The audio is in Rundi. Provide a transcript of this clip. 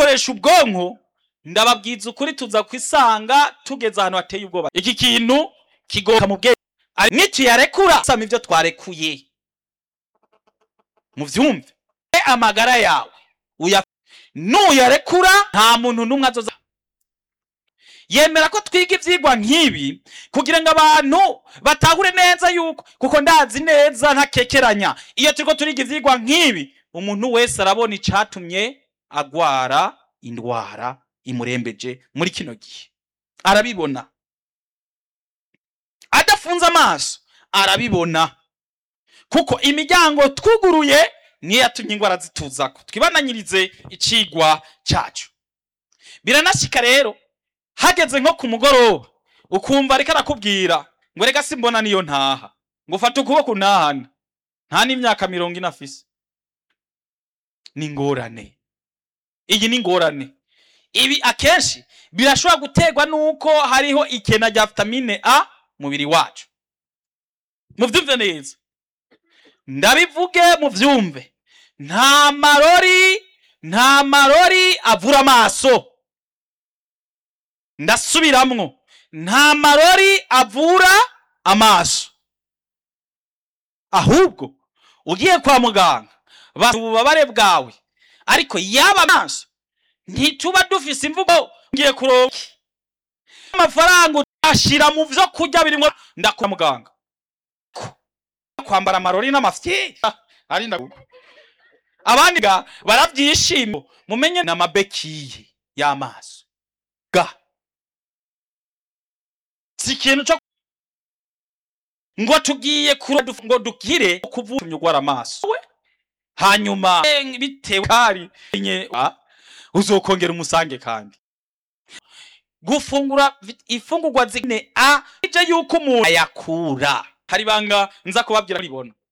dukoresha ubwonko ndababwiza ukuri tuza kwisanga tugeze ahantu hateye ubwoba iki kintu kigoka mu bwenge Ari- nituyarekura sama ivyo twarekuye muvyumve E amagara yawe uya nuyarekura nta muntu n'umwe azoza yemera ko twiga ivyigwa nk'ibi kugira ngo abantu batahure neza yuko kuko ndazi neza ntakekeranya iyo turiko turiga ivyigwa nk'ibi umuntu wese arabona icatumye agwara indwara imurembeje muri kino gihe arabibona adafunze amaso arabibona kuko imiryango twuguruye niyo yatumye ingwara zituzako twibananyirize icigwa cacu biranashika rero hageze nko ku mugoroba ukumva ariko arakubwira ngo reka simbona niyo ntaha ngo ufate ukuboko untahane nta n'imyaka mirongo ine afise ni ingorane iyi ni ingorane ibi akenshi birashobora guterwa n'uko hariho ikena rya vitamine a mubiri wacu muvyumve neza ndabivuge muvyumve nta marori nta marori avura amaso ndasubiramwo nta marori avura amaso ahubwo ugiye kwa muganga basa ububabare bwawe ariko yaba amaso ntituba dufise imvugo ngiye kuronka amafaranga ashira mu vyo kurya birimwo ndakora muganga kwambara amarori n'amafyi ari ndaguka abandi ga baravyishima mumenye n'amabekiye y'amaso ga si ikintu co ngo tugiye kura duf- ngo dukire kuvuga ugwara amaso we hanyuma eh, bitewe kari nye ah, uzokongera umusange kandi gufungura vit- ifungurwa zine a ije yuko umuntu ayakura hari banga nza kubabwira ribona